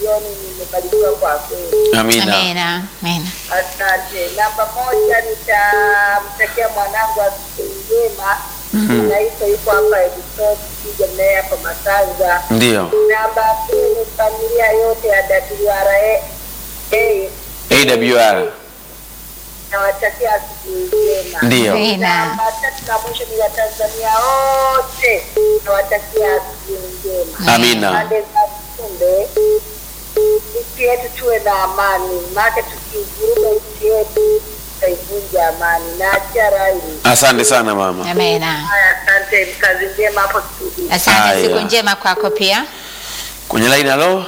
studioni, nimebarikiwa kwa kweli. Amina. Amina. Amina. Asante. Namba moja, nitamtakia mwanangu asubuhi njema. Naitwa yuko hapa Edison, kija naye hapa Masanza. Ndio. Namba mbili, familia yote ya WRA AWR. nawatakia asubuhi njema. Ndio. Amina. Namba tatu na mwisho ni Watanzania wote nawatakia asubuhi njema. Amina. Pande za kumbe nchi yetu tuwe na amani, maana tukivuruga nchi yetu tutaivunja amani. Naachia rai. Asante sana mama. Amina. Haya, asante, kazi njema hapo studio. Asante, Haya. siku njema kwako pia. Kwenye line halo.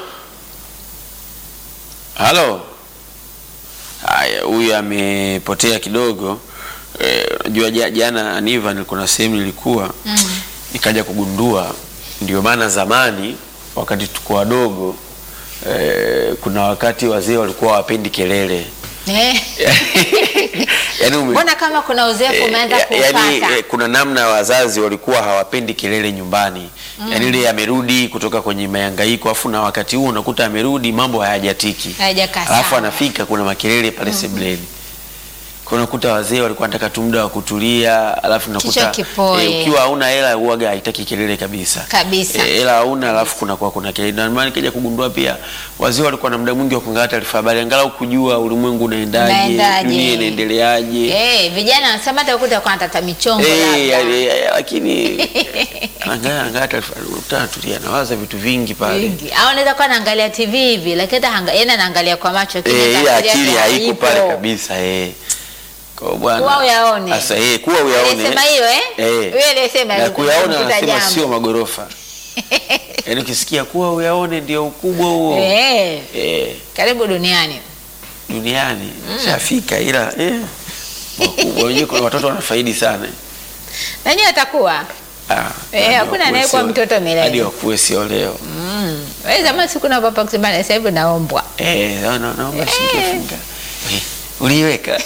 Halo. Haya, huyu amepotea kidogo. Eh, Unajua ja- jana Aniva nilikuwa na sehemu nilikuwa nikaja kugundua ndio maana zamani wakati tuko wadogo eh, kuna wakati wazee walikuwa hawapendi kelele. Eh, Yaani ume- Mbona kama kuna uzoefu umeanza Eh, ya- yaani, kupata? eh, kuna namna wazazi walikuwa hawapendi kelele nyumbani yaani ile amerudi kutoka kwenye mayangaiko afu na wakati huo unakuta amerudi mambo hayajatiki Hayajakaa alafu sawa. anafika kuna makelele pale sebuleni kwa unakuta wazee walikuwa wanataka tu muda wa kutulia alafu Kichwa unakuta kipoe. eh, ukiwa hauna hela huaga haitaki kelele kabisa Kabisa. Eh, hela hauna alafu kuna kwa kuna kelele na maana nikaja kugundua pia wazee walikuwa na muda mwingi wa kuangalia taarifa habari angalau kujua ulimwengu unaendaje Unaendaje. dunia inaendeleaje Eh, vijana wanasema hata ukuta kwa tata michongo Eh, labda. yani, eh, lakini angalia angalia taarifa unakuta tulia nawaza vitu vingi pale Vingi. Au anaweza kuwa anaangalia TV hivi lakini hata hanga- yeye anaangalia kwa macho Eh, lakini ile tafsiri akili yake haiko pale haipo. kabisa eh. Kwa bwana. Kuwa uyaone. Sasa eh, kuwa uyaone. Alisema hiyo eh? Yule aliyesema Na alikuwa kuyaona anapita anasema jambo. sio magorofa. Yaani ukisikia kuwa uyaone ndio ukubwa huo. Eh, Eh, karibu duniani. duniani shafika ila eh. Wakubwa wenyewe kuna watoto wanafaidi sana. Nani atakuwa? Ah, Eh, hadi hakuna wakuwe anayekuwa sio- mtoto milele. Hadi wakuwe sio leo. Mm. Wewe zamani siku na papa kusema sasa hivi naombwa. Eh, na- na- naomba singefunga. Eh, Uliiweka.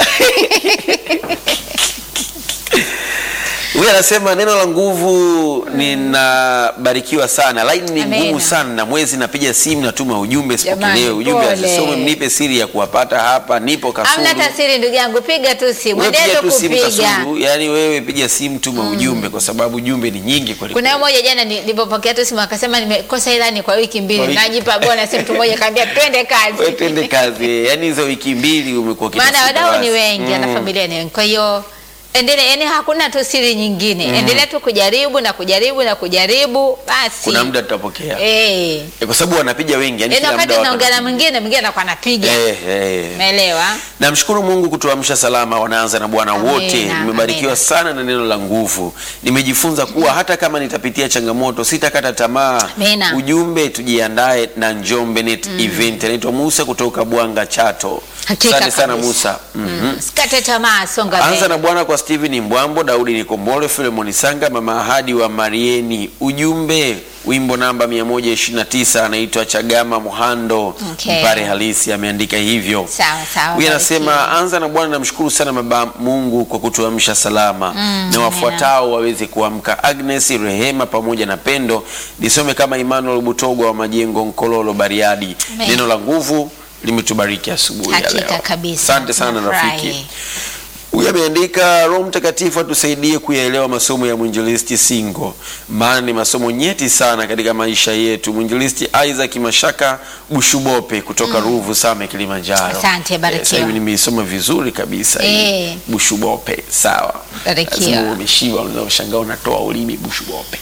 Huyu anasema neno la nguvu, ninabarikiwa sana. Line ni Amena. ngumu sana, na mwezi napiga simu, natuma ujumbe, Jamani, sipokelewe. Ujumbe pole. asisome, mnipe siri ya kuwapata hapa, nipo Kasulu. Hamna tasiri ndugu yangu, piga tu simu. Wewe Endelea piga tu tu simu kupiga. Kasulu, yani wewe piga simu, tuma ujumbe, kwa sababu ujumbe ni nyingi kweli. Kuna moja jana ni- nilipopokea tu simu akasema nimekosa ilani kwa wiki Kwa mbili. wiki- Najipa bwana si mtu mmoja kaambia twende Wewe kazi. twende kazi, yani hizo wiki mbili umekuwa Maana ukitafuta wadau ni basi. wengi na Mm. familia ni wengi. Kwa hiyo endelea, yani hakuna tu siri nyingine. Endelea tu kujaribu na kujaribu na kujaribu basi. Kuna muda tutapokea. eh. Eh, kwa sababu wanapiga wengi, yani Yaani kila wakati muda watu unaongea na wanapiga. mwingine mwingine anakuwa anapiga. Eh, eh. Umeelewa? Namshukuru Mungu kutuamsha salama, wanaanza na Bwana Amina, wote. Nimebarikiwa amina. sana na neno la nguvu. Nimejifunza kuwa hata kama nitapitia changamoto sitakata tamaa. Amina. Ujumbe tujiandae na Njombe Net Event. Anaitwa Musa kutoka Bwanga Chato. Hakika Asante sana kabisa. Musa. Mhm. Sikate tamaa, songa Anza mbele. na Bwana kwa Steven Mbwambo, Daudi Nikombole, Filemoni Sanga, Mama Ahadi wa Marieni. Ujumbe wimbo namba 129 anaitwa Chagama Muhando. Okay. Mpare halisi ameandika hivyo. Sawa sawa. Huyu anasema barikiwa. anza na Bwana, namshukuru sana Baba Mungu kwa kutuamsha salama Mm, na wafuatao waweze kuamka: Agnes, Rehema pamoja na Pendo. Nisome kama Emmanuel Butogwa wa Majengo, Nkololo, Bariadi. Amen. Neno la nguvu limetubariki asubuhi ya Hakika leo. kabisa. Asante sana Nafurahi. rafiki. Huyu ameandika Roho Mtakatifu atusaidie kuyaelewa masomo ya mwinjilisti Singo, maana ni masomo nyeti sana katika maisha yetu. Mwinjilisti Isaac Mashaka Bushubope kutoka Ruvu Same, Kilimanjaro. Asante, barikiwa. Eh, Sasa hivi nimeisoma vizuri kabisa hii. Eh. Bushubope, sawa. Barikiwa. Lazima umeshiba, unaweza kushangaa unatoa ulimi Bushubope.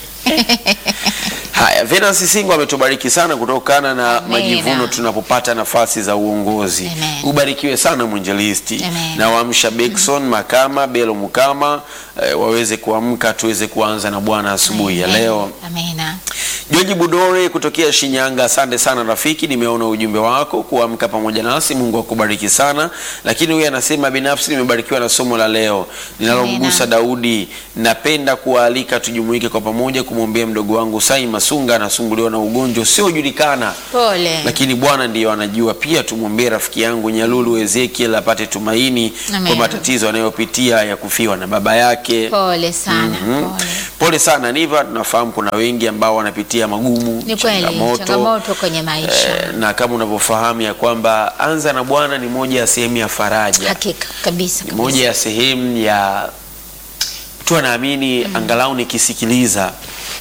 Haya, Venance Singo ametubariki sana kutokana na Amina. majivuno tunapopata nafasi za uongozi. Amen. Ubarikiwe sana mwinjilisti Amen. na waamsha Bekson Makama Belo Mukama eh, waweze kuamka tuweze kuanza na Bwana asubuhi ya Amen. leo. Amina. George Budore kutokea Shinyanga, asante sana rafiki, nimeona ujumbe wako kuamka pamoja nasi. Mungu akubariki sana. Lakini huyu anasema binafsi nimebarikiwa na somo la leo linalomgusa Daudi. Napenda kuwaalika tujumuike kwa pamoja kumwombea mdogo wangu Sai Masunga, anasumbuliwa na ugonjwa usiojulikana Pole. lakini Bwana ndiyo anajua. Pia tumwombee rafiki yangu Nyalulu Ezekiel apate tumaini Amen. kwa matatizo anayopitia ya kufiwa na baba yake. Pole sana. Mhm. Pole. Pole sana Niva, tunafahamu kuna wengi ambao wanapitia wanapitia magumu, Ni kweli, changamoto kwenye maisha. Eh, na kama unavyofahamu ya kwamba anza na Bwana ni moja ya sehemu ya faraja, Hakika kabisa, ni kabisa. moja ya sehemu ya mtu anaamini angalau nikisikiliza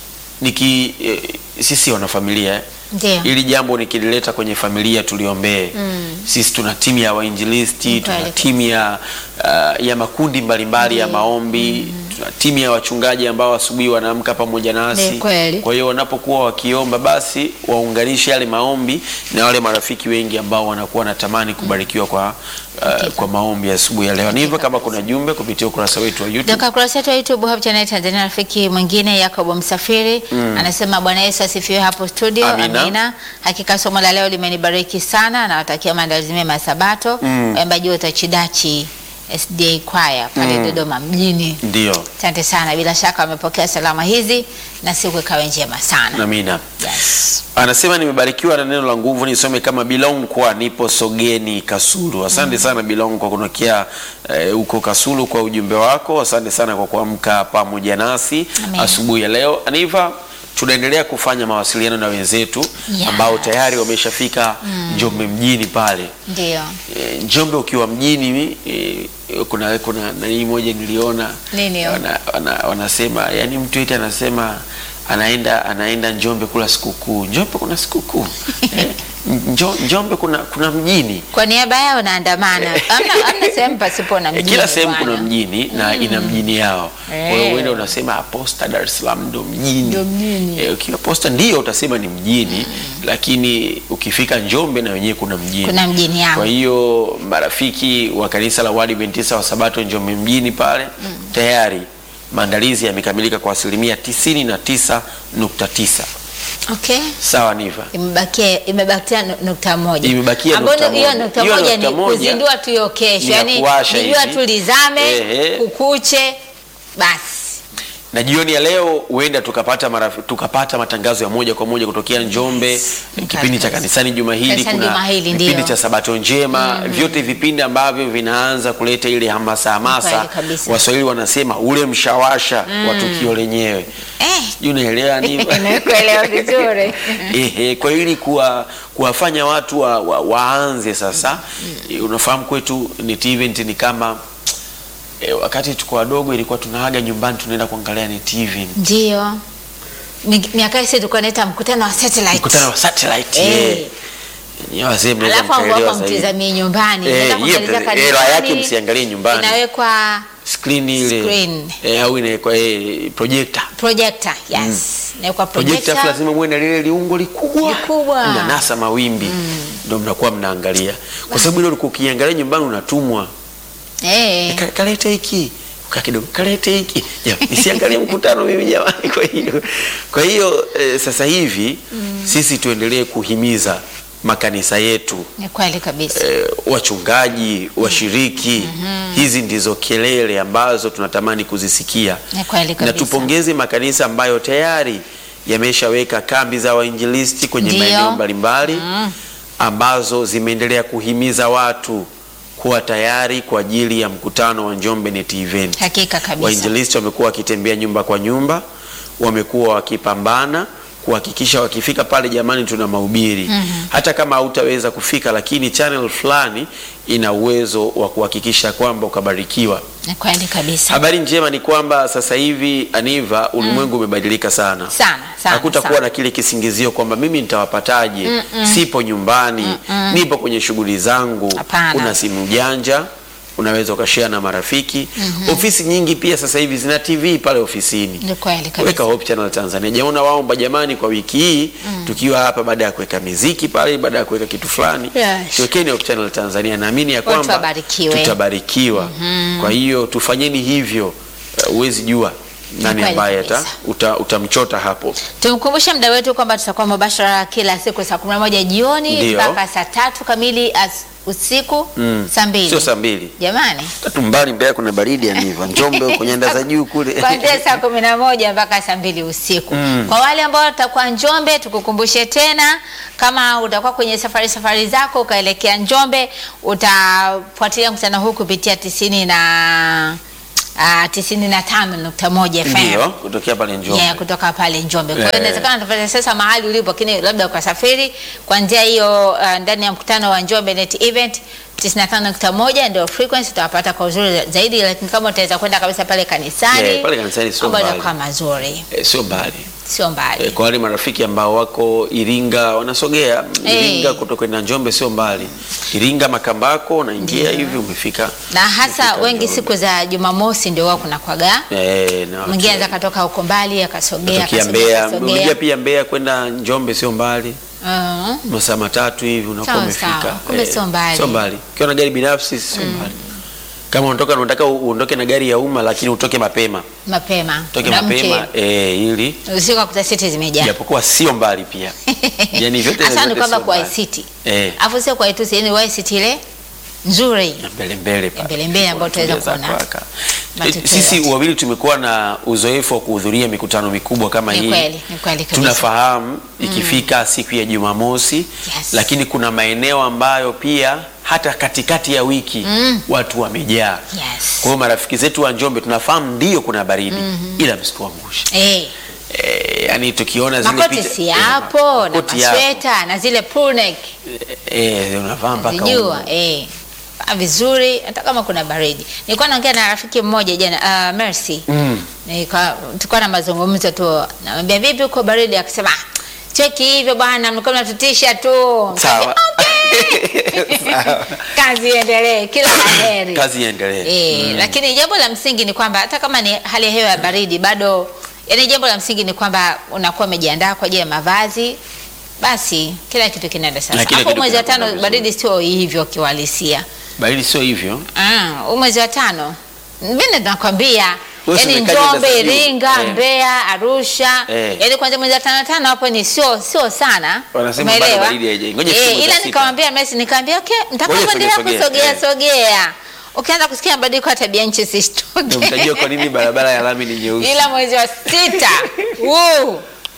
niki eh, sisi wanafamilia eh, Ndio. ili jambo nikilileta kwenye familia tuliombee. Sisi tuna timu ya wainjilisti, tuna Kweli. timu ya, uh, ya makundi mbalimbali ya maombi, tuna timu ya wachungaji ambao asubuhi wanaamka pamoja nasi. Ni kweli. Kwa hiyo wanapokuwa wakiomba, basi waunganishe yale maombi na wale marafiki wengi ambao wanakuwa wanatamani kubarikiwa kwa, uh, kwa maombi ya asubuhi ya leo. Ni hivyo, kama kuna jumbe kupitia ukurasa wetu wa YouTube Toka kurasa yetu ya YouTube Hope Channel Tanzania, rafiki mwingine Yakobo Msafiri anasema Bwana Yesu asifiwe hapo studio. Amina. Amina. Hakika somo la leo limenibariki sana, nawatakia maandalizi mema ya Sabato. Waimbaji wote wa Chidachi SDA Choir pale Dodoma mjini. ndio Asante sana, bila shaka wamepokea salama hizi na siku ikawe njema sana. Amina. Yes. Anasema nimebarikiwa na neno la nguvu, nisome kama Bilong kwa nipo Sogeni Kasulu. Asante sana Bilong kwa kunokea eh, huko Kasulu kwa ujumbe wako. Asante sana kwa kuamka pamoja nasi Amen. asubuhi ya leo. Aniva, tunaendelea kufanya mawasiliano na wenzetu Yes. ambao tayari wameshafika Njombe mjini pale. Ndio. E, Njombe ukiwa mjini e, kuna kuna nani moja niliona Nini hiyo? wana, wana, wanasema yani mtu eti anasema anaenda anaenda Njombe kula sikukuu. Njombe kuna sikukuu eh, Njo, Njombe kuna kuna mjini Kwa niaba yao naandamana. Hamna hamna sehemu pasipo na Eh, mjini. kila sehemu bwana. kuna mjini na ina mjini yao. Kwa hiyo Eh. uende unasema "Ah, Posta Dar es Salaam ndo mjini. Ndo mjini. Eh, ukiwa Posta ndio utasema ni mjini, lakini ukifika Njombe na wenyewe kuna mjini. Kuna mjini yao. Kwa hiyo marafiki wa kanisa la Waadventista wa Sabato Njombe mjini pale tayari maandalizi yamekamilika kwa asilimia tisini na tisa nukta tisa. Okay. Sawa Niva? Imebakia imebakia nu- nukta moja. Imebakia Ambayo nukta hiyo moja. nukta Hiyo moja nukta ni moja kuzindua tu hiyo kesho. ni ya Yaani kuwasha jua hivi. tu lizame, Ehe. kukuche basi. na jioni ya leo huenda tukapata marafi, tukapata matangazo ya moja kwa moja kutokea Njombe, kipindi cha kanisani juma hili, Kanisani kuna juma hili, kipindi ndio. cha sabato njema, vyote vipindi ambavyo vinaanza kuleta ile hamasa hamasa. Kweli kabisa. Waswahili wanasema ule mshawasha wa tukio lenyewe. Eh. Sijui unaelewa nini? Nimekuelewa vizuri. Ehe, kwa ili kuwa kuwafanya watu wa, wa, waanze sasa. Eh, Unafahamu kwetu net event ni kama eh, wakati tuko wadogo ilikuwa tunaaga nyumbani tunaenda kuangalia net event. Ndio. Mi- Miaka hii sisi tulikuwa naita mkutano wa satellite. mkutano wa satellite Eh. eh. Nyewe wazee mnaweza Alafu ambao mkaelewa hapa zaidi. mtizamie nyumbani. Eh, Unaenda hiyo kuangalia mtazi- hela yake kanisani, msiangalie nyumbani. Inawekwa Screen ile Screen. eh, au inawekwa eh, projector. projector. Yes. Inawekwa Projector projector. afu lazima muwe na lile liungo likubwa. Likubwa. Mnanasa mawimbi. Ndio mnakuwa mnaangalia. Kwa sababu ile ulikuwa ukiangalia nyumbani unatumwa. Eh. Ka- kalete hiki kaa kidogo kalete hiki Ja, nisiangalie mkutano mimi jamani kwa hiyo kwa hiyo eh, sasa hivi sisi tuendelee kuhimiza makanisa yetu Ni kweli kabisa. eh, wachungaji washiriki hizi ndizo kelele ambazo tunatamani kuzisikia Ni kweli na kabisa. tupongeze makanisa ambayo tayari yameshaweka kambi za wainjilisti kwenye Ndio. maeneo mbalimbali ambazo zimeendelea kuhimiza watu kuwa tayari kwa ajili ya mkutano wa Njombe Net Event. Hakika kabisa. Wainjilisti wamekuwa wakitembea nyumba kwa nyumba, wamekuwa wakipambana kuhakikisha wakifika pale, jamani, tuna mahubiri. Hata kama hautaweza kufika, lakini channel fulani ina uwezo wa kuhakikisha kwamba ukabarikiwa. Ni kweli kabisa. Habari njema ni kwamba sasa hivi Aniva, ulimwengu umebadilika sana Sana, sana, hakutakuwa sana. na kile kisingizio kwamba mimi nitawapataje, sipo nyumbani, nipo kwenye shughuli zangu. Hapana. Kuna simu janja unaweza ukashare na marafiki. Ofisi nyingi pia sasa hivi zina TV pale ofisini. Ni kweli Weka kabisa. Hope Channel Tanzania. Jaona waomba jamani, kwa wiki hii tukiwa hapa, baada ya kuweka miziki pale, baada ya kuweka kitu fulani, Yes. tuwekeni Hope Channel Tanzania. Naamini ya Watu kwamba wabarikiwe. tutabarikiwa. Kwa hiyo tufanyeni hivyo. Uh, Huwezi jua nani kweli ambaye ata- kabisa. uta- utamchota hapo. Tumkumbushe mda wetu kwamba tutakuwa mubashara kila siku saa 11 jioni Ndio. mpaka saa tatu kamili as, usiku saa mbili. Sio saa mbili Jamani. tatu mbali Mbeya kuna baridi ya niva Njombe huko nyanda za juu kule kuanzia saa kumi na moja mpaka saa mbili usiku. Kwa wale ambao watakuwa Njombe, tukukumbushe tena, kama utakuwa kwenye safari safari zako ukaelekea Njombe, utafuatilia mkutano huu kupitia tisini na uh, tisini na tano nukta moja FM. Ndio, kutokea pale Njombe. Yeah, kutoka pale Njombe. Kwa hiyo Eh. inawezekana tupate sasa mahali ulipo, lakini labda ukasafiri kuanzia hiyo uh, ndani ya mkutano wa Njombe Net Event 95.1 ndio frequency utawapata kwa uzuri zaidi, lakini kama utaweza kwenda kabisa pale kanisani, Yeah, pale kanisani sio mambo mbali. yatakuwa mazuri, Eh, sio mbali. sio mbali. Eh, kwa wale marafiki ambao wako Iringa wanasogea Eh. Iringa kutoka kwenda Njombe sio mbali. Iringa Makambako unaingia hivi umefika. na hasa umefika wengi Njombe. siku za Jumamosi ndio wao kuna kwaga eh, na mwingine anaweza katoka huko mbali akasogea Tukia akasogea, Mbeya, akasogea. unajua pia Mbeya kwenda Njombe sio mbali. Mhm. masaa matatu hivi unakuwa Sawa, umefika. sawa. Kumbe sio mbali. Sio mbali. Ukiwa na gari binafsi sio mbali. Kama unatoka unataka uondoke na gari ya umma lakini utoke mapema. mapema Utoke Unaamke, mapema eh, ili usiku akuta siti zimejaa japokuwa sio mbali pia. Yaani vyote hasa ni vyote kwamba sio kwa mbali. ICT Eh, alafu sio kwa ITC yani wa ICT ile nzuri na mbele mbele pale. Mbele mbele ambayo tutaweza Tujaza kuona kwaka. matokeo Eh, Sisi yote. wawili tumekuwa na uzoefu wa kuhudhuria mikutano mikubwa kama Ni hii. kweli, ni kweli kabisa. Tunafahamu ikifika siku ya Jumamosi, lakini kuna maeneo ambayo pia hata katikati ya wiki watu wamejaa. Yes. Kwa hiyo marafiki zetu wa Njombe tunafahamu ndio kuna baridi ila msituangushe. eh Eh, yani tukiona zile makoti picha si eh, yapo na makoti yapo. masweta na zile pull neck Eh, unavaa mpaka zijua huko. eh Vaa vizuri hata kama kuna baridi nilikuwa naongea na rafiki mmoja jana uh, Mercy Mm. Nika- tulikuwa na mazungumzo tu namwambia vipi uko baridi akasema "Ah, cheki hivyo bwana mlikuwa mnatutisha tu Sawa. Sawa. kazi iendelee kila la heri Kazi iendelee. Eh, lakini jambo la msingi ni kwamba hata kama ni hali ya hewa ya baridi bado yani jambo la msingi ni kwamba unakuwa umejiandaa kwa ajili ya mavazi basi kila kitu kinaenda Na sasa kila hapo kitu mwezi wa kinakwenda tano vizuri. baridi sio hivyo kiwalisia Baridi sio hivyo. Ah, huu mwezi wa tano mimi nakwambia Wewe yani usikaje Njombe, sasa juu. Iringa, Eh. Mbeya, Arusha Eh. yani kwanza mwezi wa tano tano hapo ni sio sio sana. Wanasema bado Umeelewa? baridi haijaingia. Ngoja ifike Eh, mwezi wa ila sita. nikamwambia Messi nikamwambia okay, Ngoja mtakapoendelea sogea, kusogea sogea, sogea. Ukianza kusikia mabadiliko ya tabia nchi Ndio sisitoke. mtajua kwa nini barabara ya lami ni nyeusi. Ila mwezi wa sita. Woo.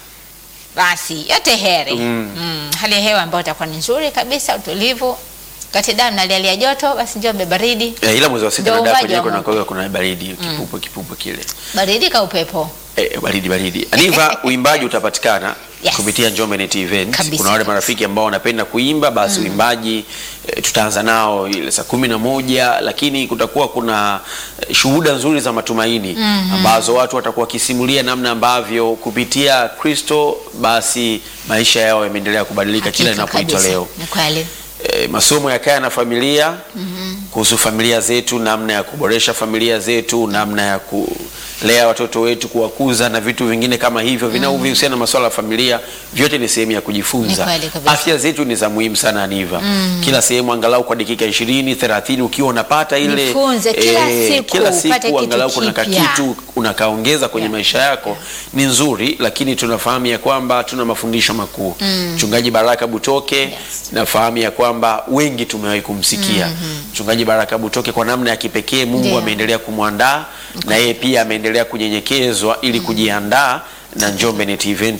Basi yote heri. Mm. Hali ya hewa ambayo itakuwa ni nzuri kabisa, utulivu. Kati damu na hali ya joto, basi Njombe baridi. Eh, ila mwezi wa sita Ndio na dapo uumbaji wa yenyewe kuna Mungu. kwa kuna baridi kipupo kipupo kile. Baridi ka upepo. Eh, baridi baridi. Aniva uimbaji utapatikana Yes. kupitia Njombe Net Event. Kabisa, Kuna wale kabisa. marafiki ambao wanapenda kuimba basi uimbaji eh, tutaanza nao ile saa kumi na moja lakini kutakuwa kuna eh, shuhuda nzuri za matumaini ambazo watu watakuwa wakisimulia namna ambavyo kupitia Kristo basi maisha yao yameendelea kubadilika kila Hakika inapoitwa kabisa. leo. Ni kweli. e, masomo ya kaya na familia kuhusu familia zetu, namna ya kuboresha familia zetu, namna ya kulea watoto wetu, kuwakuza na vitu vingine kama hivyo vinavyohusiana na masuala ya familia, vyote ni sehemu ya Ni kujifunza. kweli kabisa. Afya zetu ni za muhimu sana Aniva. Kila sehemu angalau kwa dakika 20 30 ukiwa unapata ile Jifunze kila siku, kila upate siku kitu angalau kuna kipya. kakitu unakaongeza kwenye maisha yako ni nzuri, lakini tunafahamu ya kwamba tuna mafundisho makuu. Mchungaji Baraka Butoke nafahamu ya kwamba wengi tumewahi kumsikia mchungaji Baraka Butoke kwa namna ya kipekee. Mungu Ndio. ameendelea kumwandaa na yeye pia ameendelea kunyenyekezwa ili kujiandaa na Njombe Net Event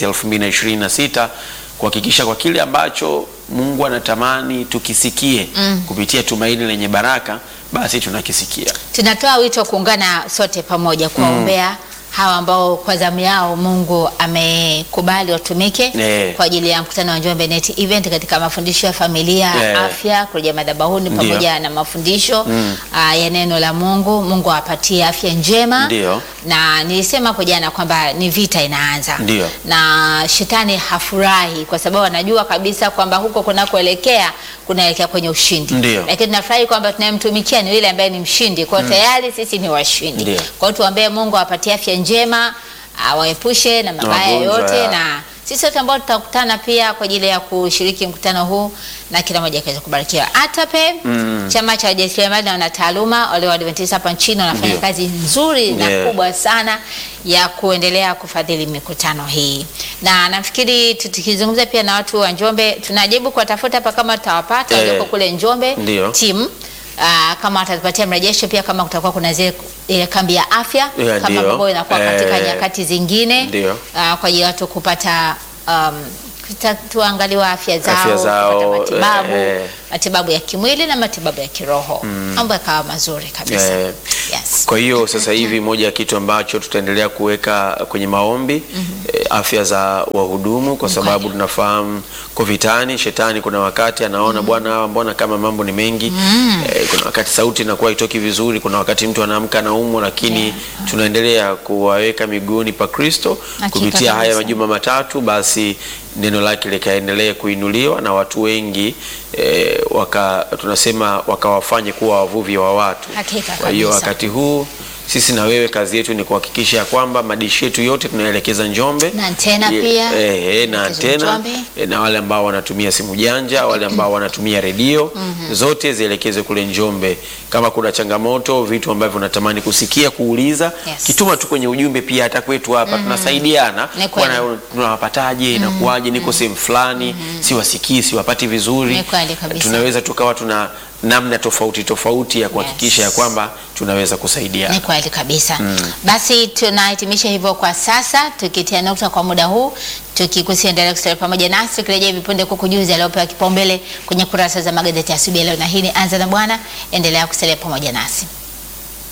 2026 kuhakikisha kwa kile ambacho Mungu anatamani tukisikie kupitia tumaini lenye baraka, basi tunakisikia. Tunatoa wito kuungana sote pamoja kuwaombea hawa ambao kwa zamu yao Mungu amekubali watumike Eh. kwa ajili ya mkutano wa Njombe Net Event katika mafundisho ya familia, Eh. afya, kurejea madhabahuni Ndio. pamoja na mafundisho ah, ya neno la Mungu. Mungu awapatie afya njema. Ndio. Na nilisema hapo jana kwamba ni vita inaanza. Ndio. Na shetani hafurahi kwa sababu anajua kabisa kwamba huko kunakoelekea kunaelekea kwenye ushindi. Ndio. Lakini tunafurahi kwamba tunayemtumikia ni yule ambaye ni mshindi. Kwa hiyo tayari sisi ni washindi. Ndio. Kwa hiyo tuombee Mungu awapatie afya njema, awaepushe na mabaya magonjwa yote ya- na sisi wote ambao tutakutana pia kwa ajili ya kushiriki mkutano huu na kila mmoja akaweza kubarikiwa. ATAPE chama cha wajasiriamali na wanataaluma wale wa Adventista hapa nchini wanafanya Ndio. kazi nzuri na Yeah. kubwa sana ya kuendelea kufadhili mikutano hii, na nafikiri tukizungumza pia na watu wa Njombe, tunajaribu kuwatafuta hapa kama tutawapata Eh. walioko kule Njombe Ndio. timu Aa, kama watatupatia mrejesho pia kama kutakuwa kuna zile ile kambi ya afya Yeah, kama ndio. ambavyo inakuwa katika Eh, nyakati zingine ndio. ah, kwa ajili ya watu kupata um, Kuta- tuangaliwa afya zao, Afya zao, kupata matibabu, eh, eh. matibabu ya kimwili na matibabu ya kiroho, mambo yakawa mazuri kabisa. Eh, Yes. Kwa hiyo sasa hivi moja ya kitu ambacho tutaendelea kuweka kwenye maombi eh, afya za wahudumu, kwa sababu tunafahamu ko vitani, shetani kuna wakati anaona bwana, hawa mbona kama mambo ni mengi eh, kuna wakati sauti inakuwa itoki vizuri, kuna wakati mtu anaamka anaumwa, lakini tunaendelea kuwaweka miguuni pa Kristo Hakika kupitia haya kabisa. majuma matatu, basi neno lake likaendelee kuinuliwa na watu wengi eh, waka, tunasema wakawafanye kuwa wavuvi wa watu. Hakika Kwa hiyo kabisa. wakati huu sisi na wewe kazi yetu ni kuhakikisha ya kwamba madishi yetu yote tunaelekeza Njombe Na antena Ye- pia, eh, eh, na elekezwe antena Njombe. eh, na wale ambao wanatumia simu janja, wale ambao wanatumia redio zote zielekezwe kule Njombe. Kama kuna changamoto, vitu ambavyo unatamani kusikia, kuuliza, Yes. kituma tu kwenye ujumbe. Pia hata kwetu hapa tunasaidiana, Ni kweli. bwana, tunawapataje, inakuwaje, niko sehemu fulani, siwasikii, siwapati vizuri. Ni kweli kabisa. Tunaweza tukawa tuna namna tofauti tofauti ya kuhakikisha ya Yes. kwamba tunaweza kusaidia. Ni kweli kabisa. Basi tunahitimisha hivyo kwa sasa, tukitia nukta kwa muda huu, tukikusia endelea kusalia pamoja nasi, tukirejea hivi punde kukujuza aliopewa kipaumbele kwenye kurasa za magazeti ya asubuhi ya leo, na hii ni Anza na Bwana. Endelea kusalia pamoja nasi.